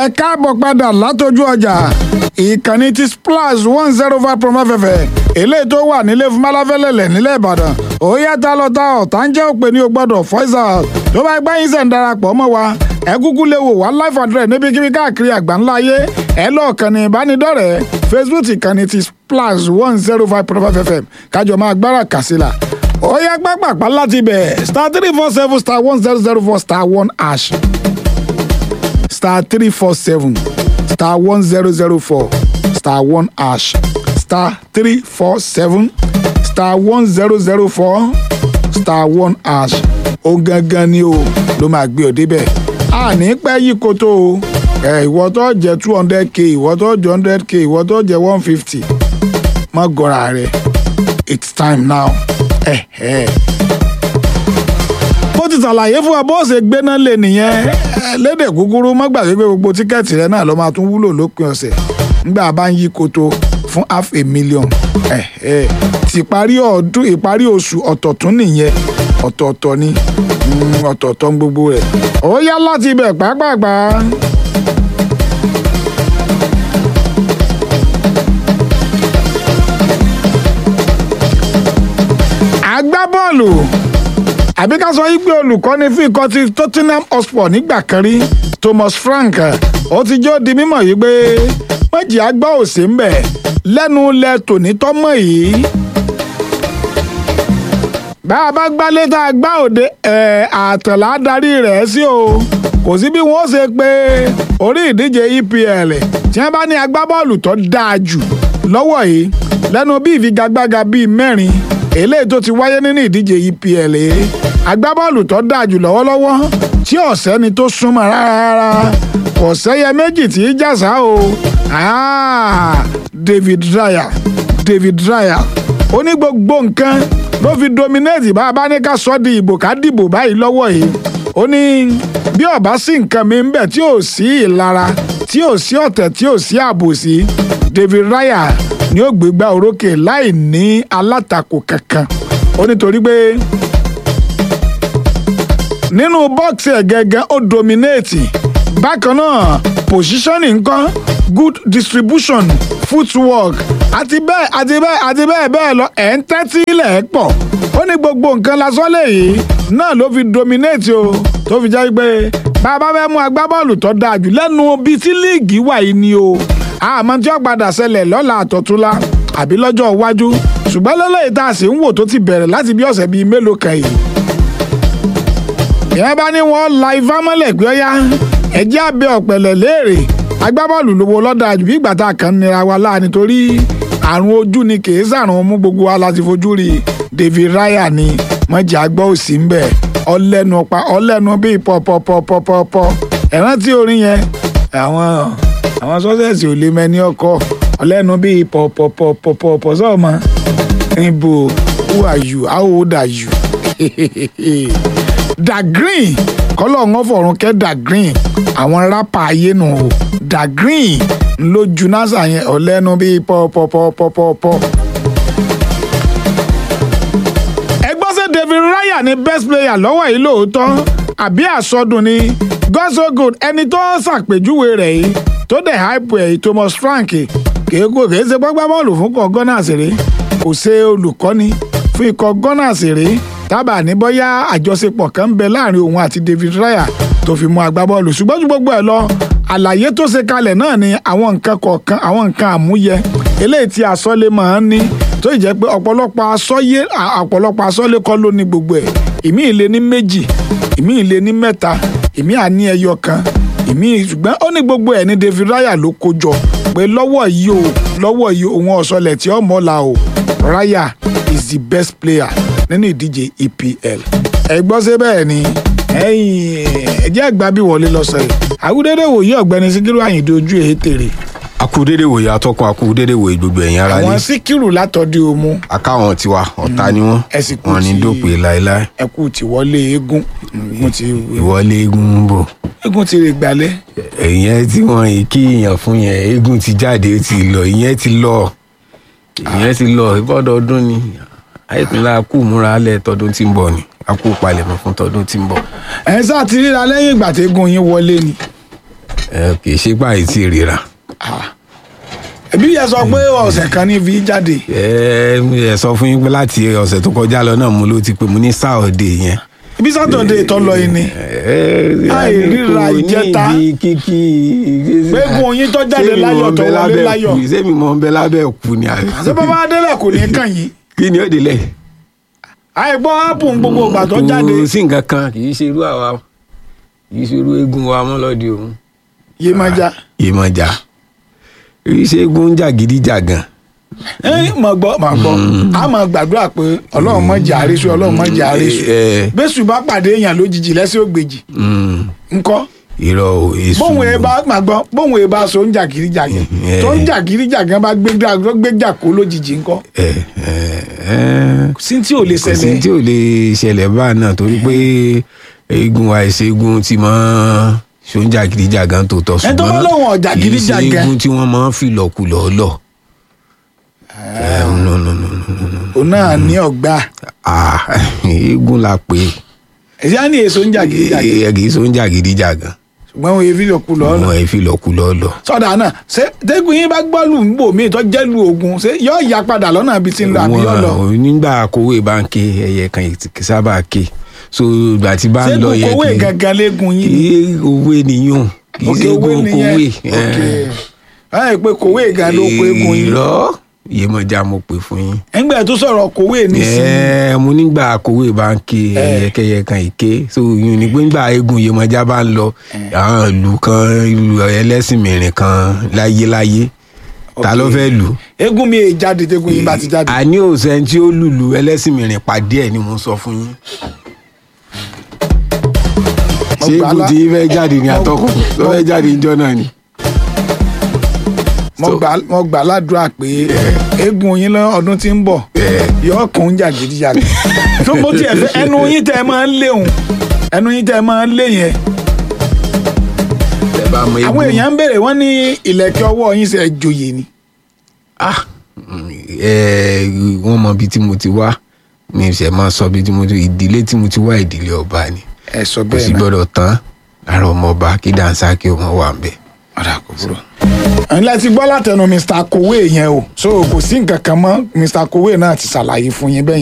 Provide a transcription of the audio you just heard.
ẹ káàbọ̀ padà látọjú ọjà ìkànnì ti splash one zero five promo fẹ̀fẹ̀ eléyìí tó wà nílé fún malafẹ́lẹ́lẹ̀ nílẹ̀ ìbàdàn ó yá tá lọ ta ọ̀tá ń jẹ́ òpè ní o gbọ́dọ̀ voice out tó bá gbá yín sẹ̀ ń darapọ̀ mọ́ wa ẹ kúkú lè wò wá live address níbikíbi káàkiri àgbáńlá ayé ẹ lọ kànnì ìbánidọ́rẹ̀ẹ́ facebook ìkànnì ti splash one zero five promo fẹ̀fẹ̀ kájọ máa gbára kàsílà ó yá pápápá láti bẹ̀ star three four seven star one zero zero four star one hash star three four seven star one zero zero four star one hash star three four seven star one zero zero four star one hash ó gangan ni o ló máa gbé ọ débẹ̀ a ní pẹ́ yí koto o ẹ ìwọ tó jẹ two hundred k ìwọ tó jẹ hundred k ìwọ tó jẹ one fifty má gọra rẹ it's time now. Eh, eh bó ti ṣàlàyé fún wa bó ṣe gbéná lé nìyẹn lédè kúkúrú má gbàgbé pé gbogbo tíkẹ́ẹ̀tì rẹ náà ló máa tún wúlò lópin ọ̀sẹ̀ nígbà bá ń yí koto fún half a million ti ìparí ọdún ìparí oṣù ọ̀tọ̀tún nìyẹn ọ̀tọ̀ọ̀tọ̀ ni ọ̀tọ̀ọ̀tọ̀ gbogbo rẹ̀ ó yá láti ibẹ̀ pàápàá. agbábọ́ọ̀lù àbí ká sọ yí pé olùkọ́ni fún ikọ̀ ti Tottenham Hotspur nígbà kan rí Thomas Frank ó ti jó di mímọ̀ yìí pé méjì àgbà òsè ń bẹ̀ lẹ́nu lẹ tòní tọ́mọ̀ yìí. bá a bá gbálé tá a gbá òde ẹ̀ àtàlà darí rẹ̀ sí o kò sí bí wọ́n ṣe pé orí ìdíje EPL tí wọ́n bá ní agbábọ́ọ̀lù tó dáa jù lọ́wọ́ yìí lẹ́nu bí ìfigagbága bíi mẹ́rin eléyìí tó ti wáyé nínú ìdíje EPL agbábọ́ọ̀lù tó dáa jù lọ́wọ́lọ́wọ́ tí ọ̀sẹ́ni tó súnmọ́ rárá kò sẹ́yẹ méjì tí í jàsá o David Raya David Raya ó ní gbogbo nǹkan ló fi dominate bá a bá ní ká sọ di ìbò ká dìbò báyìí lọ́wọ́ yìí ó ní bí ọba sí nǹkan mi ń bẹ tí ò sí ìlara tí ò sí ọ̀tẹ̀ tí ò sí àbòsí David Raya ni ó gbégbá orókè láì ní alátakò kankan ó nítorí pé nínú bọ́ọ̀sì ẹ̀ gẹ́gẹ́ ó dominate bákan náà positioning ńkọ́ good distribution footwork àti bẹ́ẹ̀ àti bẹ́ẹ̀ àti bẹ́ẹ̀ bẹ́ẹ̀ lọ ẹ̀ ń tẹ́tí ilẹ̀ ẹ̀ pọ̀ ó ní gbogbo nǹkan lásán lèyí náà ló fi dominate o tó fi jẹ́ pé bàbá fẹ́ mú agbábọ́ọ̀lù tó dáa jù lẹ́nu bíi tí líìgì wà yìí ni o àmọ́ tí ó padà ṣẹlẹ̀ lọ́la àtọ̀túnla àbí lọ́jọ́ iwájú ṣùgbọ́n lọ́lọ́yìí tá a sì ń wò tó ti bẹ̀rẹ̀ láti bí ọ̀sẹ̀ bíi mélòó kan yìí. ìyẹn bá ní wọn la ifá mọ́lẹ̀ pé ọ́yá ẹ̀jẹ̀ abẹ́ ọ̀pẹ̀lẹ̀ léèrè agbábọ́ọ̀lù lówó lọ́dà jù bí ìgbà tá a kàn nira wa láà nítorí àrùn ojú ni kì í sàrùn mú gbogbo wa láti fojú rí David Raya ni mọ̀jà gbọ́ òsì ń bẹ̀ ọlẹ́nu pa ọlẹ́nu bíi pọ̀pọ̀pọ̀pọ̀pọ̀ ẹ̀rántí orin yẹn àwọn àwọn sọ́sẹ̀sì ò lè mẹ́ni ọkọ ọlẹ́nu bíi pọ̀pọ̀pọ̀pọ̀pọ̀ sọ́ọ̀mọ́ níbo who are you how old are you da green kọ́lọ̀ ń fọ̀run kẹ́ da green àwọn rápà ayé nù o da green lójú nasa yẹn ọlẹ́nu bíi pọ̀pọ̀pọ̀pọ̀pọ̀. ẹgbọ́n sẹ́ David Raya ni best player lọ́wọ́ yìí lóòótọ́ àbí àsọdùn ni God so good ẹni tó ṣàpèjúwe rẹ̀ yìí tó dẹ̀ hype ẹ̀ Thomas Frank kéèkó kèé ṣe gbọ́gbá bọ́ọ̀lù fún ikọ̀ Gunners rèé kò ṣe olùkọ́ni fún ikọ̀ Gunners rèé tábà ní bóyá àjọṣepọ̀ kan ń bẹ láàrin òun àti David Raya tó fi mú agbábọ́ọ̀lù ṣùgbọ́n ju gbogbo ẹ̀ lọ àlàyé tó ṣe kalẹ̀ náà ni àwọn nǹkan kọ̀ọ̀kan àwọn nǹkan àmúyẹ eléyìí tí asọ́lé máa ń ní tó ì jẹ́ pé ọ̀pọ̀lọpọ̀ asọ́yé ọ̀pọ̀lọpọ̀ asọ́lé kọ́ ló ní gbogbo ẹ̀ ìmí ìlé ní méjì ìmí ìlé ní mẹ́ta ìmí àní ẹyọ kan ìmí ṣùgbọ́n ó ní gbogbo ẹ̀ ní David Raya ló kó jọ pé lọ́wọ́ yìí o lọ́wọ́ yìí òun ọ̀sọ̀lẹ̀ tí ó mọ́la o Raya is the best player nínú ìdíje EPL ẹ gbọ́ sí bẹ́ẹ̀ ni ẹ̀jẹ̀ àgbà bí wọlé lọ́sọ̀ yìí àkúdédé wòye ọ̀gbẹ́ni Síkírù Àyìndé ojú èé tèrè. akúdédé wòye atọ́kùn akúdédé wòye gbogbo ẹ̀yìn ara àwọn lé Síkírù látọ̀dí omu akáwọn tiwa ọ̀tá ni wọ́n ẹ sì kú wọn ní ti- dópè láéláé ẹkú ti wọlé eégún eégún ti ìwọlé eégún ń bọ̀ eégún ti rè gbalẹ̀ ìyẹn tí wọ́n yìí kí èèyàn fún yẹn eégún ti jáde ó ti lọ ìyẹn ti lọ ìyẹn ti lọ ìbọdọọdún ni àìpínlẹ̀ akú múra alẹ́ tọdún tí ń bọ̀ ni akú palẹ̀mọ́ fún tọdún tí ń bọ̀ ẹ sá ti ríra lẹ́yìn ìgbà tí eégún yín wọlé ni ẹ kì í ṣe báyìí tí ríra ẹbí yẹn sọ pé ọ̀sẹ̀ kan ní fi jáde ẹ ẹ sọ fún yín pé láti ọ̀sẹ̀ tó kọjá lọ náà mo ló ti pè mo ní sáọ̀dẹ̀ yẹn. ibi sátọ̀dẹ̀ tó lọ yìí ni Àìríra ìjẹta. kíkí gbẹ́gun oyin tó jáde láyọ̀ tó wọlé láyọ̀ sẹ́mi mọ̀ ń bẹ lábẹ́ kú ni àbí. àti bàbá adélẹ̀ kò ní kàn yín kí ni ó délẹ̀. àìgbọ́ ápù gbogbo ìgbà tó jáde kò sí nǹkan kan kì í ṣe irú àwa kì í ṣe irú eégún wa mọ́ lọ́dẹ òun. yé máa já ìmọ̀jà kì í ṣe eégún jàgídíjàgan. ẹ mọ̀ gbọ́ mọ̀ gbọ́ a máa gbàdúrà pé ọlọ́run mọ̀ jẹ́ àrísù ọlọ́run mọ̀ jẹ́ àrísù ẹ bẹ́sù bá pàdé èèyàn lójijì lẹ́sẹ̀ ògbèjì mm, ńkọ́ irọ́ o èso. bóun ẹ bá máa gbọ́ bóun ẹ bá so ń jà gíríjàgàn Eh. tó ń jà gíríjàgàn bá gbéjà gbéjà kó lójijì ńkọ́ ẹ ẹ ẹ kò sí tí ò lè kò sí ṣẹlẹ̀ tí ò lè ṣẹlẹ̀ báà náà torí pé eégún àìṣeégún ti máa ṣóúnjà gidijagan tó tọ́ Ẹ tó bá lóun ọ̀jà kì í ṣe gidijagan. eégún tí wọ́n máa ń fi lọ̀kulọ̀ lọ. Ẹ, no, no, no, no, no, no. òun náà ní ọgbà Ah, eégún la pè ẹ̀sìn á ní èso ń jà é gíríjàgàn ẹ kì í ṣóúnjà gidijagan ṣùgbọ́n òun èéfì lòkù lọ́ọ́ wọn ẹ fi lọ̀kulọ̀ lọ. sọdà náà ṣé tẹkùn yín bá gbọ́ lù ń bò míì tó jẹ́ lu ogun ṣé yóò yá padà lọ́nà ibi tí ń lọ àbí yóò lọ Wọn- nígbà kówé bá ń ké ẹyẹ kan kì í sábà ké so ìgbà tí bá ṣé ń lọ kò yẹ kówé kí gangan léegun yín ni kí owó nìyún kì í òkè ṣe owó eégún nìyẹn kówé. òkè ẹ pé kòwé gan ló kó eégún yín irọ́ Yemọja mo pè fún yín. ẹgbẹ́ tó sọ̀rọ̀ kòwé nísìnyí Ẹ, mo nígbà kówé bá ń ké ẹyẹkẹyẹ kan ìké so ìyún ni pé nígbà eégún Yemọja bá ń lọ àwọn ìlú kan ìlú ẹlẹ́sìn mìíràn kan láyéláyé ta ló fẹ́ lù eégún mi èè jáde tẹ́gùn yín bá ti jáde àní òsèǹ tí ó lùlù ẹlẹ́sìn mìíràn pàdé ẹ̀ ni mo sọ fún yín. Mo ṣé gbà eégún lá- tí fẹ́ jáde ní àtọ́kùn tó fẹ́ jáde níjọ́ náà ni. mo gbà mo gbà ládùúrà pé eégún yín lọ ọdún tí ń bọ̀ yóò kún un jà gidigidi tó mo tiẹ̀ fẹ́ ẹnu yín tẹ́ ẹ máa ń léhùn ẹnu yín tẹ́ ẹ máa ń lé yẹn ẹ bá mọ àwọn eégún èèyàn ń béèrè wọ́n ní ìlẹ̀kẹ̀ ọwọ́ yín ṣe joyè ni ah mm, ẹ wọ́n mọ ibi tí mo ti wá mi ṣe máa sọ ibi tí mo ti ìdílé tí mo ti wá ìdílé ọba ni ẹ sọ kò sì bẹ́ẹ̀ náà gbọ́dọ̀ tán lára ọmọ ọba kí dáńsá kí ọmọ wà ń bẹ. ọ̀dà kò burú. ńlẹ́ ti gbọ́ látẹnu Mr. Kowe yẹn o so kò sí nǹkan kan mọ́ Mr. Kowe náà ti ṣàlàyé fún yín bẹ́ẹ̀